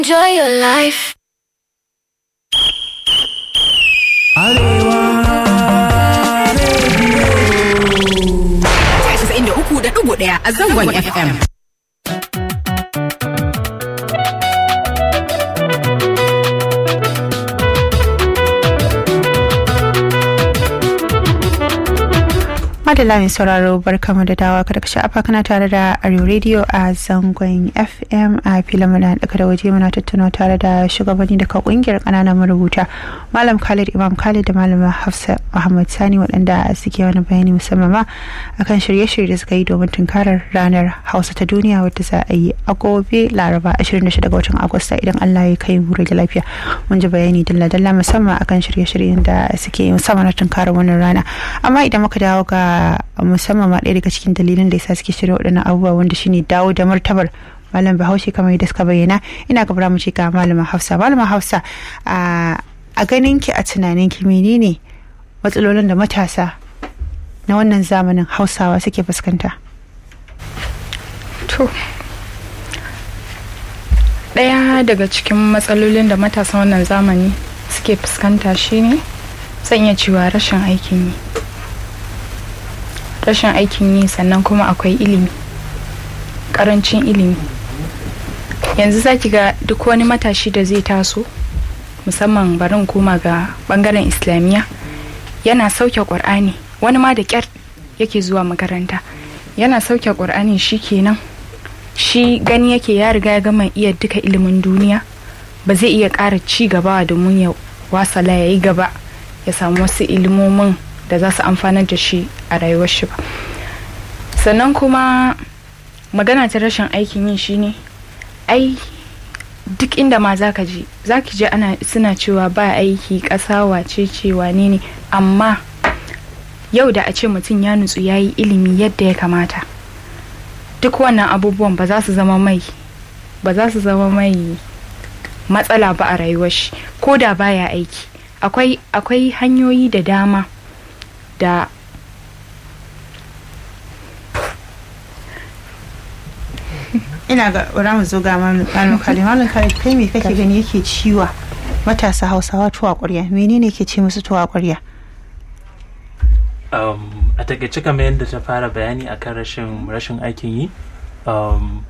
Enjoy your life. da uku da ɗigo ɗaya a zangon FM. Madalla mai sauraro barkamu da dawa kada ka sha'afa kana tare da Arewa Radio a zangon FM a filin muna daga da waje muna tattauna tare da shugabanni daga kungiyar kananan marubuta Malam Khalid Imam Khalid da Malama Hafsa Muhammad Sani waɗanda suke wani bayani musamman ma akan shirye-shirye da suka yi domin tunkarar ranar Hausa ta duniya wadda za a yi a gobe Laraba 26 ga watan Agusta idan Allah ya kai mu da lafiya. Mun ji bayani dalla-dalla musamman akan shirye-shiryen da suke yi musamman na tunkarar wannan rana. Amma idan muka dawo ga musamman ma ɗaya daga cikin dalilin da yasa suke shirya waɗannan abubuwa wanda shine dawo da martabar malam bahaushe kamar yadda suka bayyana ina gabra mu ce ga malama hafsa malama hafsa a ganin ki a tunanin ki menene matsalolin da matasa na wannan zamanin hausawa suke fuskanta to ɗaya daga cikin matsalolin da matasan wannan zamani suke fuskanta shine zan iya cewa rashin aikin yi rashin aikin yi sannan kuma akwai ilimi karancin ilimi yanzu za ki ga duk wani matashi da zai taso musamman barin koma ga bangaren islamiyya yana sauke ƙur'ani wani ma da ƙyar yake zuwa makaranta yana sauke ƙur'ani shi kenan shi gani yake ya riga ya gama iya duka ilimin duniya ba zai iya ƙara ci gaba domin ya wasala ya yi gaba ya samu wasu ilimomin da za su amfanar da shi a rayuwar shi ba sannan kuma magana ta rashin aikin yi shine ai duk inda ma za ka je za ki je ana suna cewa ba aiki ƙasa wace ce wane ne amma yau da a ce mutum ya nutsu ya yi ilimi yadda ya kamata duk wannan abubuwan ba za su zama mai ba za su zama mai matsala ba a rayuwar shi ko da baya aiki akwai akwai hanyoyi da dama da ina ga bara mu zo ga malam khalid malam khalid kai me kake gani yake ciwa matasa hausawa tuwa ƙwarya menene ke ce musu tuwa ƙwarya um, a takaice kamar yadda ta fara bayani akan rashin rashin aikin yi um,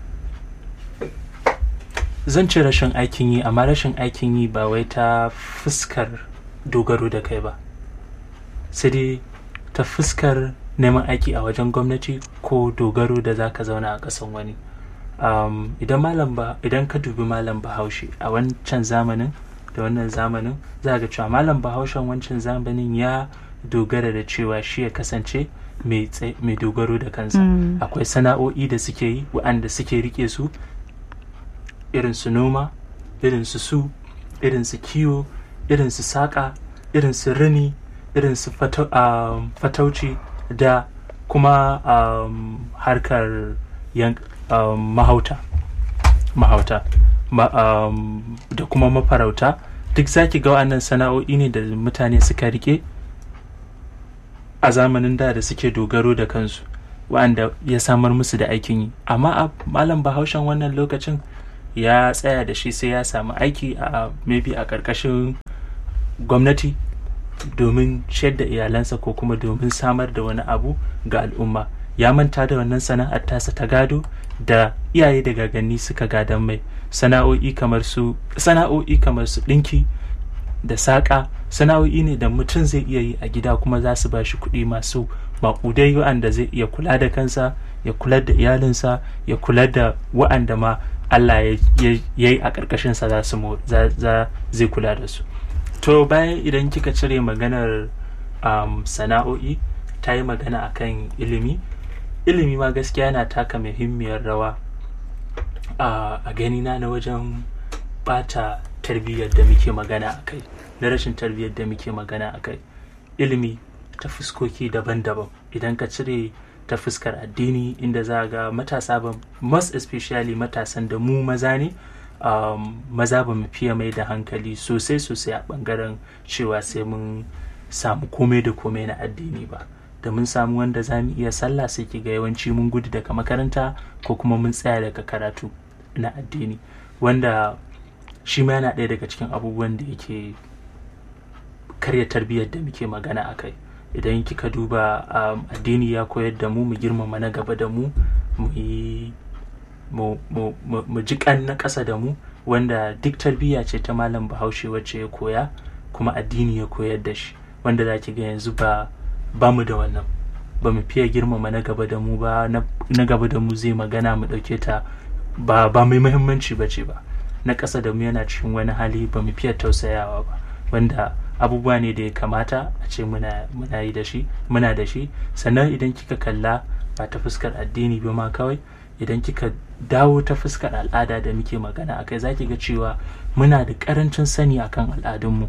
zan ce rashin aikin yi amma rashin aikin yi ba wai ta fuskar dogaro da kai ba sai dai ta fuskar neman aiki a wajen gwamnati ko dogaro da za ka zauna a ƙasan wani um, idan malam ba idan ka dubi malam bahaushe a wancan zamanin da wannan zamanin za ga cewa malam bahaushen wancan zamanin ya dogara da cewa shi ya kasance mai dogaro da kansa akwai sana'o'i da suke yi waɗanda suke rike su irin su noma irin su su irin su kiwo irin su saƙa irin su rini irin su fatauci da kuma um, harkar um, mahauta mahauta Ma, um, da kuma mafarauta duk zaki ga wa'annan sana'o'i ne da mutane suka rike a zamanin da da suke dogaro da kansu wa'anda ya samar musu da aikin yi amma a malam bahaushen wannan lokacin ya tsaya da shi sai ya samu aiki a maybe a ƙarƙashin gwamnati domin ciyar da iyalansa ko kuma domin samar da wani abu ga al'umma ya manta da wannan sana'ar tasa ta gado da iyaye da gaganni suka gadon mai sana'o'i kamar su sana'o'i kamar su ɗinki da saƙa sana'o'i ne da mutum zai iya yi a gida kuma za su ba shi kuɗi masu maƙudai wa'anda zai iya kula da kansa ya kula da iyalinsa ya kula da wa'anda ma Allah ya yi a ƙarƙashinsa za su zai kula da su to bayan idan kika cire maganar um, sana'o'i ta yi magana akan ilimi ilimi ma gaskiya yana taka muhimmiyar rawa uh, a ganina na wajen bata tarbiyyar da muke magana a kai na rashin tarbiyyar da muke magana a kai ilimi ta fuskoki daban-daban idan ka cire ta fuskar addini inda za ga matasa ba most especially matasan da mu maza ne um, maza ba mu fiye mai da hankali sosai sosai a bangaren cewa sai mun samu komai da komai na addini ba da mun samu wanda za mu iya sallah sai ki ga yawanci mun gudu daga makaranta ko kuma mun tsaya daga karatu na addini wanda shi ma yana ɗaya daga cikin abubuwan da yake karya tarbiyyar da muke magana a kai idan kika duba um, addini ya koyar da mu mu girmama na gaba da mu mu yi mu, mu, mu, mu ji kan na ƙasa da mu wanda duk tarbiyya ce ta malam bahaushe wacce ya koya kuma addini ya koyar da shi wanda za ki ga yanzu ba ba mu da wannan ba mu fiye girmama na gaba da mu ba na na gaba da mu zai magana mu ɗauke ta ba ba mai muhimmanci ba ce ba na ƙasa da mu yana cikin wani hali ba mu fiye tausayawa ba wanda abubuwa ne da ya kamata a ce muna muna yi da shi muna da shi sannan idan kika kalla ba ta fuskar addini ba ma kawai idan kika dawo ta fuskar al'ada da muke magana a kai za ki ga cewa muna da karancin sani akan al'adunmu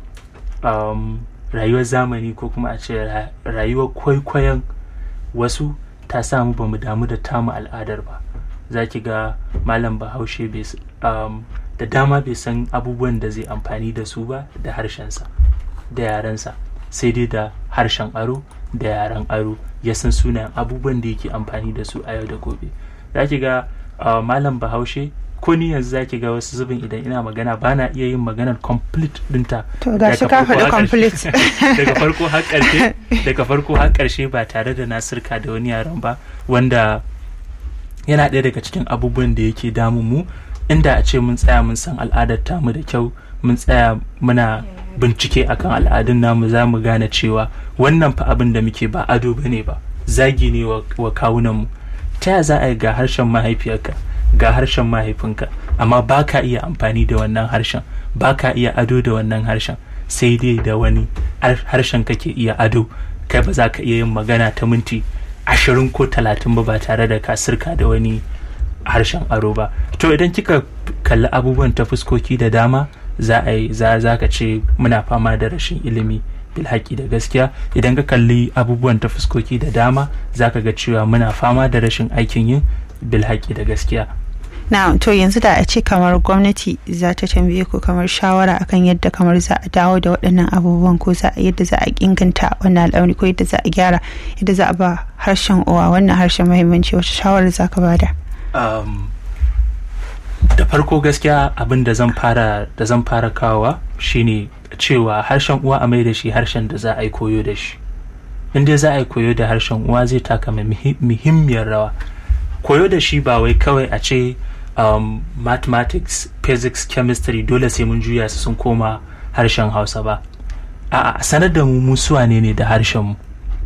um, rayuwar zamani ko kuma a ce ra- rayuwar kwaikwayon wasu ta samu ba mu damu da tamu al'adar ba za ki ga malam bahaushe bai s- um, da dama bai san abubuwan da zai amfani da su ba da harshensa da yarensa sai dai da harshen aro da yaren aro ya san sunayen abubuwan da yake amfani da su a yau da gobe za ki ga uh, malam bahaushe ko ni yanzu za ki ga wasu zubin idan ina magana ba na iya yin maganar complete dinta To ga shi ka daga farko faɗi har ƙarshe. complete. daga farko har ƙarshe daga farko har ƙarshe ba tare da na sirka da wani yaron ba wanda yana ɗaya daga cikin abubuwan da yake damun mu inda a ce mun tsaya mun san al'adar tamu da kyau mun tsaya muna bincike akan al'adun namu za mu gane cewa wannan fa abin da muke ba ado ba ne ba zagi ne wa, wa kawunanmu ta ya za a yi ga harshen mahaifiyarka ga harshen mahaifinka amma ba ka iya amfani da wannan harshen ba ka iya ado da wannan harshen sai dai da wani har- harshen kake iya ado kai ba za ka iya yin magana ta minti ashirin ko talatin ba ba tare da ka sirka da wani harshen aro ba to idan kika kalli abubuwan ta fuskoki da dama za a yi za za ka ce muna fama da rashin ilimi bilhaki da gaskiya idan ka kalli abubuwan ta fuskoki da dama za ka ga cewa muna fama da rashin aikin yin bilhaki da gaskiya na to yanzu da a ce kamar gwamnati za ta tambaye ku kamar shawara akan yadda kamar za a dawo da waɗannan abubuwan ko za a yadda za a inganta wannan al'amari ko yadda za a gyara yadda za a ba harshen uwa wannan harshen muhimmanci wacce shawarar za ka bada um, da farko gaskiya abin da zan fara da zan fara kawowa shine cewa harshen uwa a mai da shi harshen da za a yi koyo da shi in dai za a yi koyo da harshen uwa zai taka muhi- muhimmiyar rawa koyo da shi ba wai kawai a ce um, mathematics physics chemistry dole sai mun juya su sun koma harshen hausa ba a'a sanar da mu mu suwane ne da harshen mu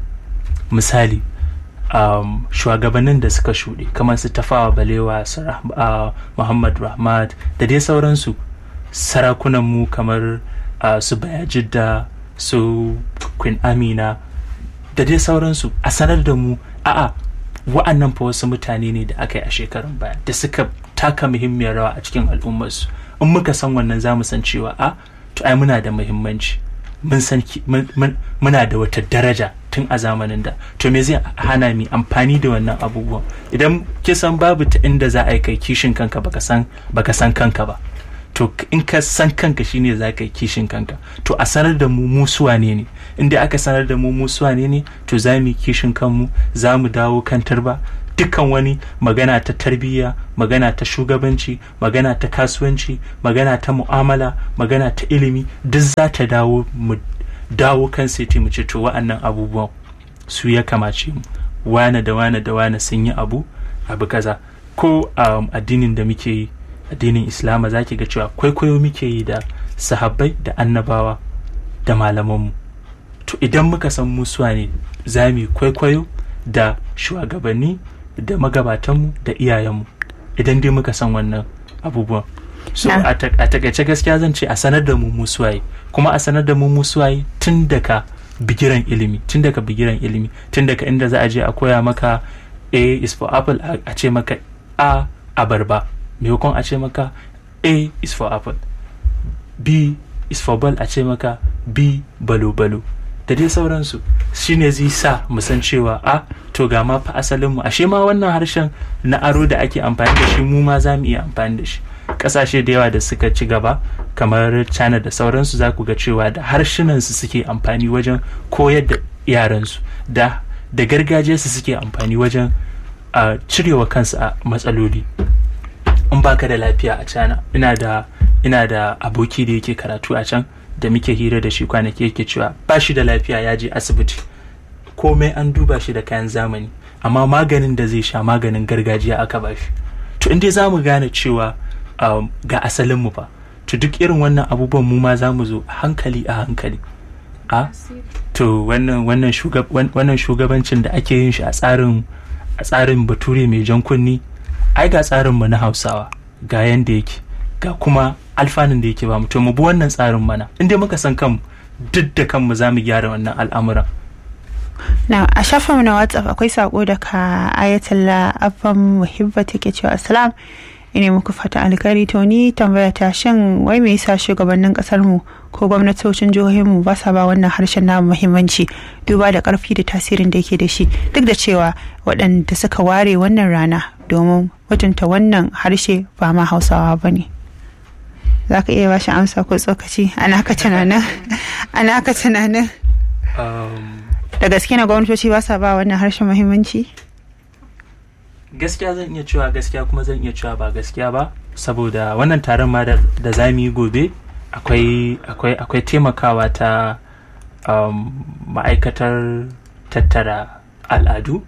misali um, shugabannin da suka shuɗe kamar su tafawa balewa su Rah- uh, muhammad rahmat da dai sauransu sarakunanmu kamar uh, su bayajidda su queen amina da dai sauransu a sanar da mu a'a wa'annan fa wasu mutane ne da aka yi a shekarun baya da suka taka muhimmiyar rawa a cikin al'ummarsu in muka san wannan za mu san cewa a to ai muna da muhimmanci mun san ki- mun- mun- muna da wata daraja tun a zamanin da to me zai hana mi amfani da wannan abubuwan idan kisan babu ta inda za a yi kai kishin kanka baka san baka san kanka ba to k- in ka san kanka shine za ka yi kishin kanka to a sanar da mu mu suwane ne inda aka sanar da mu mu suwane ne to za mu yi kishin kanmu za mu dawo kan tarba dukkan wani magana ta tarbiyya magana ta shugabanci magana ta kasuwanci magana ta mu'amala magana ta ilimi duk za ta dawo mu dawo kan seti mu ce to wa'annan abubuwan su ya kamace mu wane da wane da wane sun yi abu abu kaza ko um, addinin da muke yi addinin islama za ki ga cewa kwaikwayo muke yi da sahabbai da annabawa da malamanmu to idan muka san musuwa ne za mu yi kwaikwayo da shugabanni da magabatanmu da iyayenmu idan dai muka san wannan abubuwan so Na. a tak- a takaice gaskiya zan ce a sanar da mu musuwaye kuma a sanar da mu musuwaye tun daga bigiran ilimi tun daga bigiran ilimi tun daga inda za a je a koya maka a is for apple a a ce maka a abarba maimakon a ce maka a is for apple b is for ball a ce maka b balo-balo da dai sauransu shine zai sa mu san cewa a to ga ma fa asalin mu ashe ma wannan harshen na aro da ake amfani da shi mu ma za mu iya amfani da shi kasashe da yawa da suka ci gaba kamar china da sauransu za ku ga cewa da harshenansu suke amfani wajen koyar da yaransu da da gargajiyarsu suke amfani wajen a cirewa kansu a matsaloli in baka da lafiya a cana ina da ina da aboki da yake karatu a can da muke hira da shi kwanaki yake cewa ba shi da lafiya ya je asibiti komai an duba shi da kayan zamani amma maganin da zai sha maganin gargajiya aka ba shi to inda za mu gane cewa um, ga asalinmu fa to duk irin wannan abubuwan mu ma za mu zo a hankali a hankali a to wannan wannan shugab, wan- wannan shugabancin da ake yin shi a tsarin a tsarin bature mai jan kunni ai ga tsarin mu na hausawa ga yanda yake ga kuma alfanun da yake ba mu to mu bi wannan tsarin mana inda muka san kanmu duk da kanmu za mu gyara wannan al'amuran na a shafinmu na whatsapp akwai sako daga ayatollah abban muhibba take cewa assalam ina muku fata alkhairi to ni tambaya ta shin wai me yasa shugabannin kasar mu ko gwamnatocin jihohin mu ba sa ba wannan harshen namu muhimmanci duba da karfi da tasirin da yake da shi duk da cewa waɗanda suka ware wannan rana domin mutunta wannan harshe ba ma hausawa ba ne za ka iya bashi amsa ko tsokaci ana ka tunanin ana ka tunanin um, da gaske na gwamnatoci ba sa ba wannan harshen muhimmanci gaskiya zan iya cewa gaskiya kuma zan iya cewa ba gaskiya ba saboda wannan taron ma da, da za mu yi gobe akwai akwai akwai taimakawa ta um, ma'aikatar tattara al'adu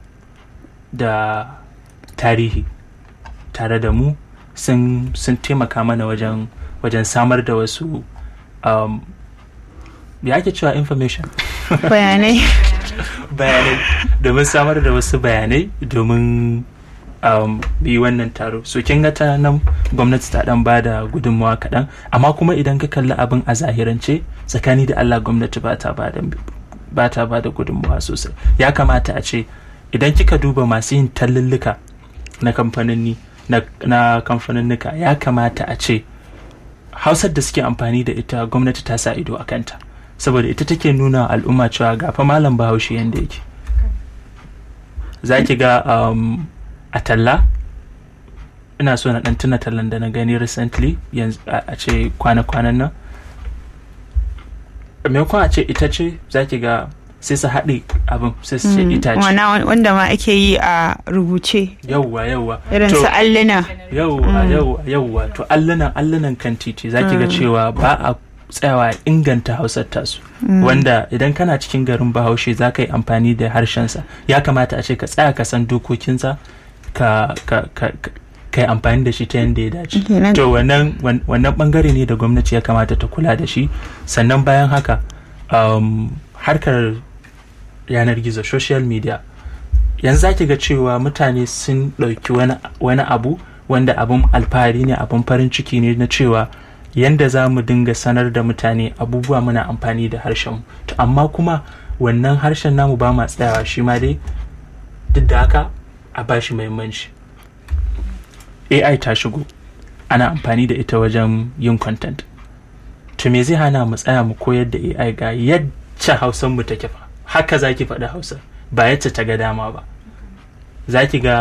da tarihi tare da mu sun sun taimaka mana wajen wajen samar da wasu um, ya ake cewa information bayanai bayanai domin samar da wasu bayanai domin um, yi wannan taro so kin ga ta nan gwamnati ta dan ba da gudunmawa kaɗan amma kuma idan ka kalli abin a zahirance tsakani da allah gwamnati ba ta ba da ba ta ba da gudunmawa sosai ya kamata a ce idan kika duba masu yin tallulluka na kamfanoni na, na kamfaninnika ya kamata a ce hausar da suke amfani da ita gwamnati ta sa ido a kanta saboda ita take nuna wa al'umma cewa gafa malam bahaushe yadda yake za ki ga um, a talla ina so na dan tuna tallan da na gani recently yanzu a a ce kwana-kwanan nan maimakon a ce ita ce za ki ga sai su haɗe abin sai su ce itace wana wanda ma ake yi a rubuce yauwa yauwa irin To- su alluna yauwa yauwa yauwa to allunan allunan kan titi za ki ga cewa ba a tsayawa a inganta hausar tasu wanda idan kana cikin garin bahaushe za ka yi amfani da harshensa ya kamata a ce ka tsaya ka san dokokinsa ka ka ka ka- ka yi amfani da shi ta yadda ya dace Kenan- to wannan wan- wannan bangare ne da gwamnati ya kamata ta kula da shi sannan bayan haka um, harkar yanar gizo social media yanzu za ki ga cewa mutane sun ɗauki wani, wani abu wanda abin alfahari ne abin farin ciki ne na cewa yanda za mu dinga sanar da mutane abubuwa muna amfani da harshen to amma kuma wannan harshen namu ba ma tsayawa shi ma dai duk da haka a ba shi muhimmanci ai ta shigo ana amfani da ita wajen yin content to me zai hana mu tsaya mu koyar da ai ga yadda hausan mu take fa haka zaki faɗi hausa ba yadda ta ga dama ba zaki ga